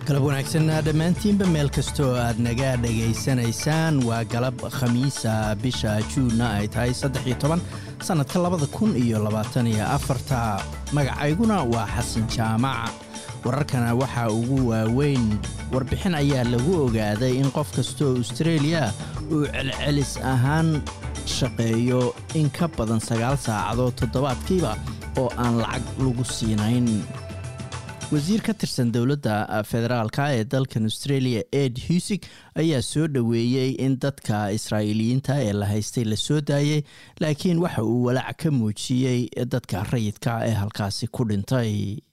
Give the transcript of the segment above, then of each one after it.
galab wanaagsan dhammaantiinba meel kastoo aad naga dhegaysanaysaan waa galab khamiisa bisha juunna ay tahay saddex iyo toban sannadka labada kun iyo labaatan iyo afarta magacayguna waa xasan jaamac wararkana waxaa ugu waaweyn warbixin ayaa lagu ogaaday in qof kastoo austareeliya uu celcelis ahaan shaqeeyo in ka badan sagaal saacadood toddobaadkiiba oo aan lacag lagu siinayn wasiir ka tirsan dowladda federaalka ee dalkan australia ed husig ayaa soo dhoweeyey in dadka israa'iiliyiinta ee la haystay la soo daayey laakiin waxa uu walaac ka muujiyey dadka rayidka ee halkaasi ku dhintay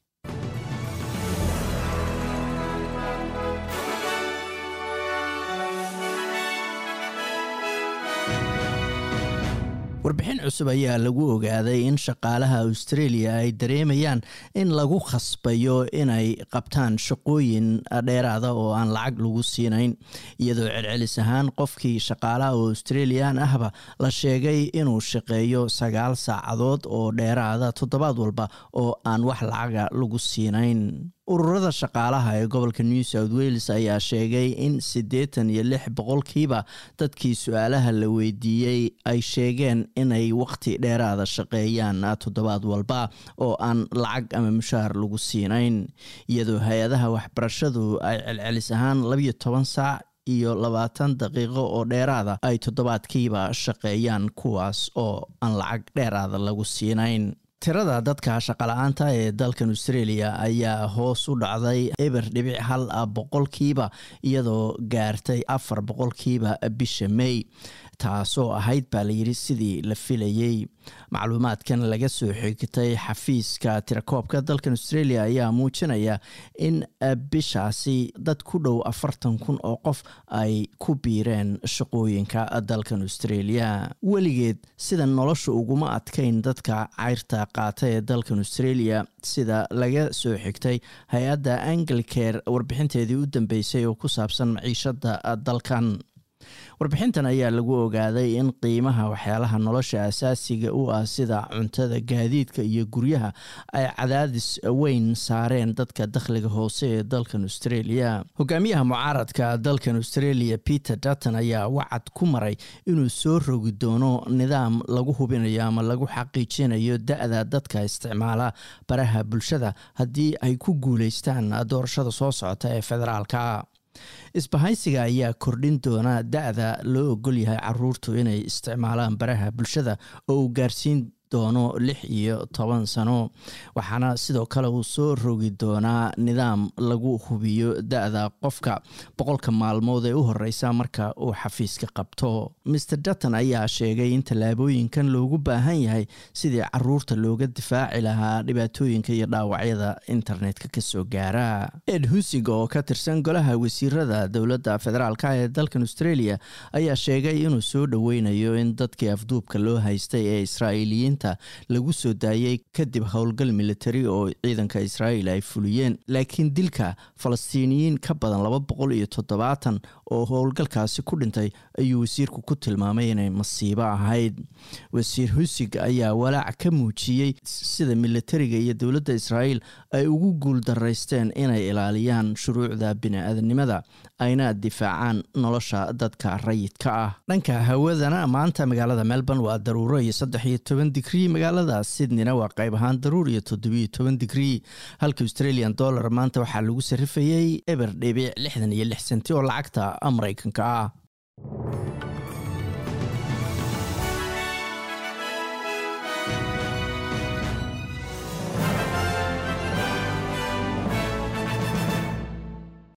warbixin cusub ayaa lagu ogaaday in shaqaalaha australia ay dareemayaan in lagu khasbayo inay qabtaan shaqooyin dheeraada oo aan lacag lagu siinayn iyadoo celcelis ahaan qofkii shaqaalaha oo australian ahba la sheegay inuu shaqeeyo sagaal saacadood oo dheeraada toddobaad walba oo aan wax lacaga lagu siinayn ururada shaqaalaha ee gobolka new south wales ayaa sheegay in siddeetan iyo lix boqolkiiba dadkii su-aalaha la weydiiyey ay sheegeen inay wakhti dheeraada shaqeeyaan toddobaad walba oo aan lacag ama mushaar lagu siinayn iyadoo hay-adaha waxbarashadu ay celcelis ahaan labiyo toban saac iyo labaatan daqiiqo oo dheeraada ay toddobaadkiiba shaqeeyaan kuwaas oo aan lacag dheeraada lagu siinayn tirada dadka shaqala-aanta ee dalkan australia ayaa hoos u dhacday eber dhibic hal boqolkiiba iyadoo gaartay afar boqolkiiba bisha may taasoo ahayd baa layidhi sidii la filayey macluumaadkan laga soo xigtay xafiiska tirakoobka dalkan australia ayaa muujinaya in bishaasi dad ku dhow afartan kun oo qof ay ku biireen shaqooyinka dalkan australia weligeed sida nolosha uguma adkayn dadka cayrta qaata ee dalkan australia sida laga soo xigtay hay-adda anglicare warbixinteedii u dambeysay oo ku saabsan maciishada dalkan warbixintan ayaa lagu ogaaday in qiimaha waxyaalaha nolosha asaasiga u ah sida cuntada gaadiidka iyo guryaha ay cadaadis weyn saareen dadka dakhliga hoose ee dalkan australia hogaamiyaha mucaaradka dalkan australia peter dutton ayaa wacad ku maray inuu soo rogi doono nidaam lagu hubinayo ama lagu xaqiijinayo da-da dadka isticmaala baraha bulshada haddii ay ku guuleystaan doorashada soo socota ee federaalka isbahaysiga ayaa kordhin doona da-da loo ogol yahay caruurtu inay isticmaalaan baraha bulshada oo uu gaarsiin doono lix iyo toban sano waxaana sidoo kale uu soo rogi doonaa nidaam lagu hubiyo da-da qofka boqolka maalmood ee u horeysa marka uu xafiiska qabto maer dutton ayaa sheegay in tallaabooyinkan loogu baahan yahay sidii caruurta looga difaaci lahaa dhibaatooyinka iyo dhaawacyada internetka kasoo gaara ed husig oo ka tirsan golaha wasiirada dowladda federaalk ee dalkan australia ayaa sheegay inuu soo dhoweynayo in dadkii afduubka loo haystay ee israa'iiliyiinta lagu soo daayey kadib howlgal militari oo ciidanka israa'iil ay fuliyeen laakiin dilka falastiiniyiin ka badan laba boqol iyo toddobaatan oo howlgalkaasi ku dhintay ayuu wasiirku ku tilmaamay inay masiibo ahayd wasiir husig ayaa walaac ka muujiyey sida militariga iyo dowladda israa'iil ay ugu guuldaraysteen inay ilaaliyaan shuruucda bini-aadanimada ayna difaacaan nolosha dadka rayidka ah dhanka hawadana maanta magaalada melbourne waa daruuro iyo saddex iyo toban digrii magaalada sydneyna waa qayb ahaan daruur iyo toddobiyo toban digrii halka australian dollar maanta waxaa lagu sarifayey eber dhibic lixdan iyo lix senti oo lacagta maraykanka ah